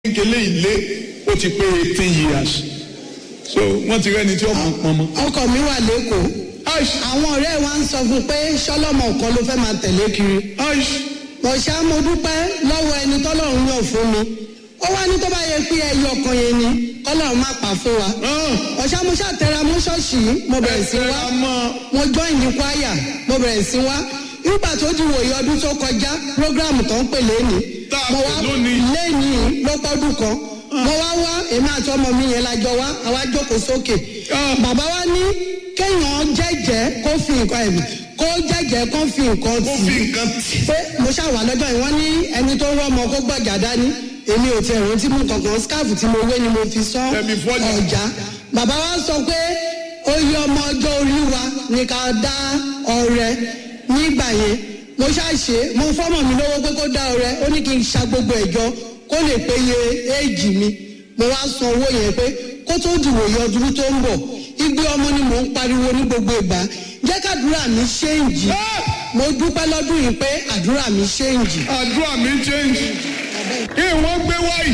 kékeré ilé ó ti pé eighteen years so wọ́n ti rẹ́ni tí ó mọ̀ pọn mọ́. ọkọ mi wà lẹ́kọ̀ọ́ aish àwọn ọ̀rẹ́ wa ń sọ fún un pé sọlọ́mọ kan ló fẹ́ máa tẹ̀lé kiri aish mo ṣá mo dúpẹ́ lọ́wọ́ ẹni tọ́lọ́run yàn fún mi ó wá ní tó bá yẹ pé ẹyọ kan yẹn ni kọ́lọ́run má pa fún wa ọ̀ṣá mo ṣàtẹ̀ra mú ṣọ́ọ̀ṣì yìí mo bẹ̀rẹ̀ sí wá mo join ní kwaya mo bẹ̀rẹ̀ sí wá nígbà tó di wòye ọdún tó kọjá program tó ń pè lẹ́ni Tá a mo pè wá lónìí. lẹ́ni ló pọ́dún kan mo wá wá èmi àti ọmọ mi yẹn la jọ wá àwa jókòó sókè Ah. bàbá wa ní kéèyàn jẹ́jẹ́ kó fi nǹkan ẹ̀mí kó jẹ́jẹ́ kó fi nǹkan ó tì fi í nǹkan tì pé mo ṣàwà lọ́jọ́ yìí wọ́n ní ẹni tó rọ́ ọmọ kó gbọ̀jà dání èmi ò tiẹ̀ rántí mú kankan skáàfù tí mo wé ni mo fi sán Ẹ̀mí fọ́jà. ọjà bàbá wa sọ pé oyè ọmọ ọjọ́ orí wa ni ká dá ọrẹ nígbà yẹn mo ṣàṣe mo fọ́mọ mi lówó pé kó dá ọrẹ ó ní kí n ṣa gbogbo ẹ̀jọ kó lè péye éèjì mi mo wá san owó yẹn pé kó tó dìwòye ọdún tó ń bọ̀ igbe ọmọ ni mò ń pariwo ní gbogbo ìgbà jẹ́ kàdúrà mi ṣéǹjì mo dúpẹ́ lọ́dún yìí pé àdúrà mi ṣéǹjì. àdúrà mi change kí wọ́n gbé wáyì.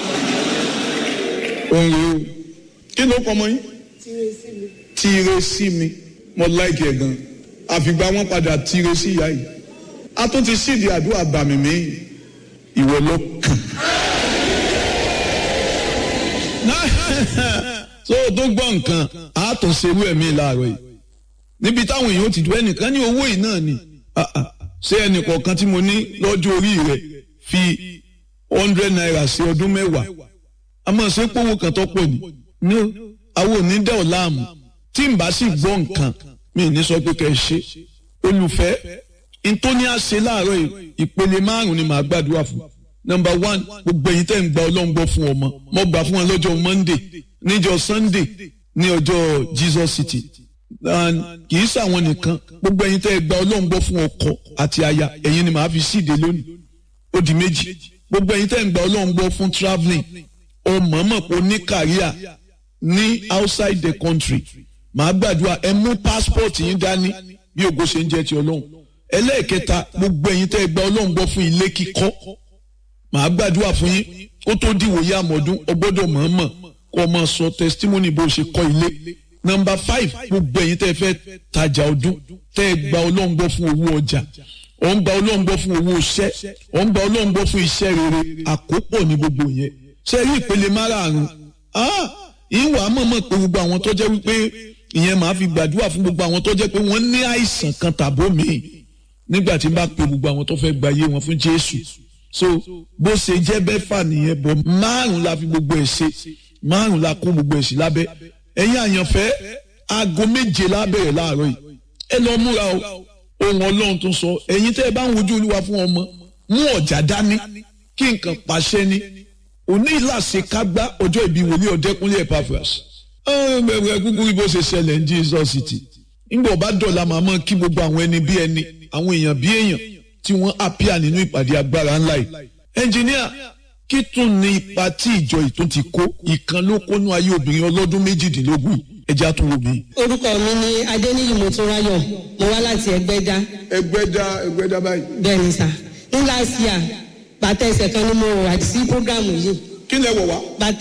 òun rèé o kí ló kọ́ mọ́ yín. tíire sí mi mo láìkì ẹ̀ gan àfìgbà wọn padà tíire sí ìyá yìí a tún ti sídìí àdúrà bàmí mi ìwọ ló kàn. so tó gbọ́ nǹkan a tún ṣerú ẹ̀mí láàárọ̀ yìí níbi táwọn èèyàn ti dùn ẹnìkan ní owó yìí náà ni Ah, ah. ṣé ẹnìkọ̀ọ̀kan tí mo ní lọ́jọ́ orí rẹ̀ fi hundred naira sí ọdún mẹ́wàá a máa ṣe pówó kan tó pọ̀ ní ní àwọn òní dẹ́ ọ̀ láàmú tí n bá sì gbọ́ nǹkan mi ì ní sọ pé kẹ́ ẹ ṣe olùfẹ́ ntóní àṣẹ láàárọ̀ yìí ìpele márùn-ún ni màá gbàdúrà fún nọmba one gbogbo ẹ̀yin tẹ́ ń gba ọlọ́run gbọ́ fún ọmọ mo gbà fún wọn lọ́jọ́ monday níjọ́ sunday ní ọjọ́ jesus city and kì í ṣàwọn nìkan gbogbo ẹ̀yin tẹ́ gba ọlọ́run gbọ́ fún ọkọ àti aya ẹ̀yin ni màá fi síde lónìí ó di méjì gbogbo ẹ̀yin tẹ́ ń gba ọlọ́run gbọ́ fún travelling ọmọọmọ kò ní kàríà ní outside the country màá gbàdúrà ẹ mú passport yín dání bí ògo ṣe ń jẹ́ ti ọlọ́run ẹlẹ́ẹ̀kẹta gbogbo ẹ̀yin tẹ́ gba ọlọ́run gbọ́ fún ilé kíkọ́ màá gbàdúrà fún yín kó tó dìwòye àmọ́dún ọgbọ́dọ̀ mọ̀ọ́mọ̀ kó o máa sọ testimony bó o ṣe kọ́ ilé nọmba five gbogbo ẹ̀yin tẹ́ fẹ́ tajà ọdún tẹ́ gba ọlọ́run gbọ́ fún owó ọjà ò ń gba ọlọ́run gbọ́ fún owó iṣẹ́ ò ń gba ọlọ́run gbọ́ fún iṣẹ́ rere àkópọ̀ ní gbogbo yẹn ṣe rí ìpele márààrún ah ìwà mọ̀mọ́ pé gbogbo àwọn tó jẹ́ wípé ìyẹn màá fi gbàdúrà fún gbogbo àwọn tó jẹ́ pé wọ́n ní àìsàn kan tàbó míì nígbà tí n bá pe gbogbo àwọn tó fẹ́ gba ayé wọn fún Jésù so bó ṣe jẹ́ bẹ́fà nìyẹn bọ̀ márùn la fi gbogbo ẹ̀ ṣe márùn la kó gbogbo ẹ̀ sí lábẹ́ ẹ̀yin àyànfẹ́ aago méje lábẹ̀rẹ̀ láàárọ̀ yìí ẹ lọ múra o ohun Ọlọ́run tó sọ ẹ̀yin tẹ́ ẹ bá ń wojú Olúwa fún ọmọ mú ọ̀já dání kí nǹkan pàṣẹ ni òní ìlàsẹ̀ kágbá ọjọ́ ìbí wòlíì ọ̀dẹ́kúnlé Epaphras ẹ̀ẹ́dẹ̀gbẹ̀ kúkú bí bó ṣe ṣẹlẹ̀ ní Jesus city ńgbà ọba dọ̀la màmá kí gbogbo àwọn ẹni bí ẹni àwọn èèyàn bí èèyàn tí wọ́n àpíà nínú ìpàdé agbára ńlá yìí ẹnjìníà kí tún ní ipa tí ìjọ ìtún ti kó ìkan ló kónú ayé obìnrin ọlọ́dún méjìdínlógún yìí ẹja tún wo mi. orúkọ mi ni adéníyì motúnráyọ̀ mo wá láti ẹgbẹ́dá ẹgbẹ́dá ẹgbẹ́dá báyìí. bẹ́ẹ̀ ni sà ní last year bàtà ẹsẹ̀ kan ni mo wà sí program yìí kí lẹ wọ̀ wá. bàtà